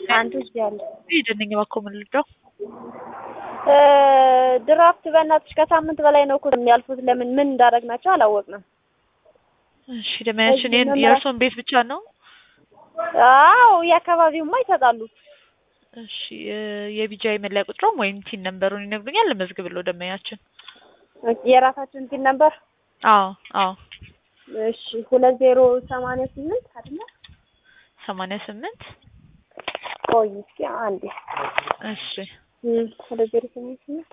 አንዱ እዚህ አለ። ሂድልኝ እባክዎ ምን ልርዳው? ድራፍት በእናትሽ ከሳምንት በላይ ነው እኮ የሚያልፉት። ለምን ምን እንዳደረግናቸው አላወቅንም። እሺ ደመያችን ይሄን የእርሶን ቤት ብቻ ነው? አዎ የአካባቢውማ ይሰጣሉ። እሺ የቢጃይ መለያ ቁጥሮም ወይም ቲን ነምበሩን ይነግሩኛል? ልመዝግብልዎ ደመያችን። የራሳችን ቲን ነምበር? አዎ አዎ። እሺ ሁለት ዜሮ ሰማንያ ስምንት አይደለ? ሰማንያ ስምንት ቆይ እስኪ አንዴ። እሺ ሁለት ዜሮ ሰማንያ ስምንት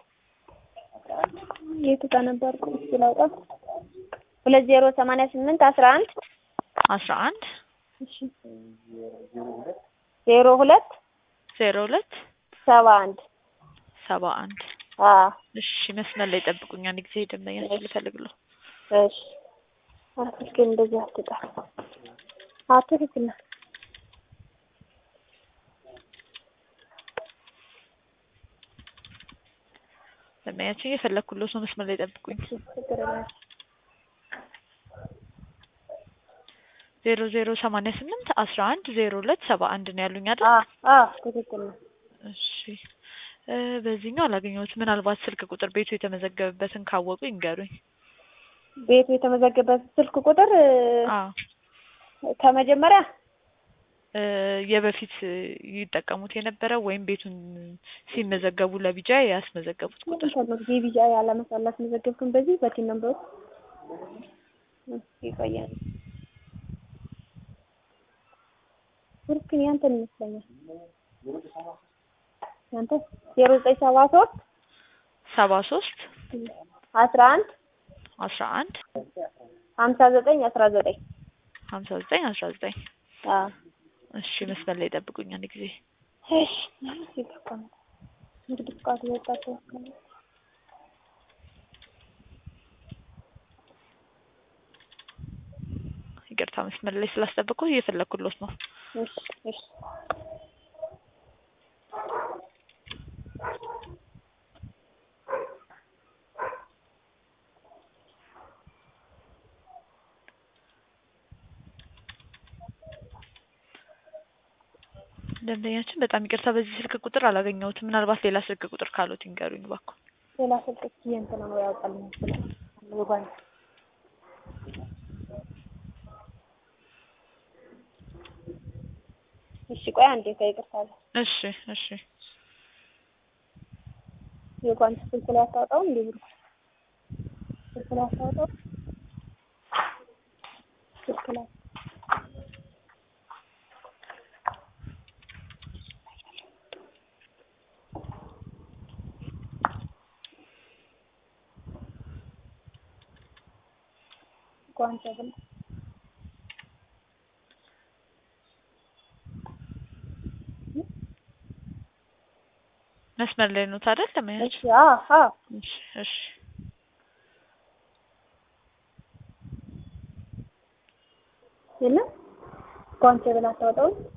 የቱ ጋር ነበርኩ? እስኪ ላውጣ። ሁለት ዜሮ ሰማንያ ስምንት አስራ አንድ አስራ አንድ እሺ ዜሮ ሁለት ዜሮ ሁለት ሰባ አንድ ሰባ አንድ አዎ እሺ መስመር ላይ ጠብቁኝ። አንድ ጊዜ ደንበኛችን ልፈልግልዎ። እሺ አትልክ እንደዚህ አትጣ አትልክና ደንበኛችን እየፈለግኩልዎት ነው። መስመር ላይ ጠብቁኝ። ዜሮ ዜሮ ሰማንያ ስምንት አስራ አንድ ዜሮ ሁለት ሰባ አንድ ነው ያሉኝ አይደል? አዎ ትክክል ነው። እሺ በዚህኛው አላገኘሁትም። ምናልባት ስልክ ቁጥር ቤቱ የተመዘገበበትን ካወቁ ይንገሩኝ። ቤቱ የተመዘገበበት ስልክ ቁጥር አዎ ከመጀመሪያ የበፊት ይጠቀሙት የነበረው ወይም ቤቱን ሲመዘገቡ ለቢጃ ያስመዘገቡት ቁጥር የቢጃ ያላመሳላ አስመዘገብኩን በዚህ በቲን ነምበሩ ይቆያል። ስልክን ያንተን ይመስለኛል። ያንተ ዜሮ ዘጠኝ ሰባ ሶስት ሰባ ሶስት አስራ አንድ አስራ አንድ ሀምሳ ዘጠኝ አስራ ዘጠኝ ሀምሳ ዘጠኝ አስራ ዘጠኝ አዎ እሺ መስመር ላይ ጠብቁኝ አንድ ጊዜ እሺ ይገባል እንግዲህ ፍቃድ የወጣቸው ይቅርታ መስመር ላይ ስላስጠበቅኩ እየፈለግኩሎት ነው እሺ እሺ ደንበኛችን በጣም ይቅርታ በዚህ ስልክ ቁጥር አላገኘሁትም። ምናልባት ሌላ ስልክ ቁጥር ካሉት ይንገሩኝ እባክዎ። ሌላ ስልክ እስኪ እንትን ነው ያውጣልኝ ይችላል የጓን እሺ ቆይ አንዴ ከይቅርታ ጋር እሺ እሺ የጓን ስልክ ላይ አታወጣውም እንዴ ብሩ ስልክ ላይ አታወጣውም ስልክ ላይ ጓንጫ ብላ መስመር ላይ ነው አይደል? ለማያች እሺ አዎ አዎ እሺ እሺ የለም ጓንጫ ብላ አታወጣውም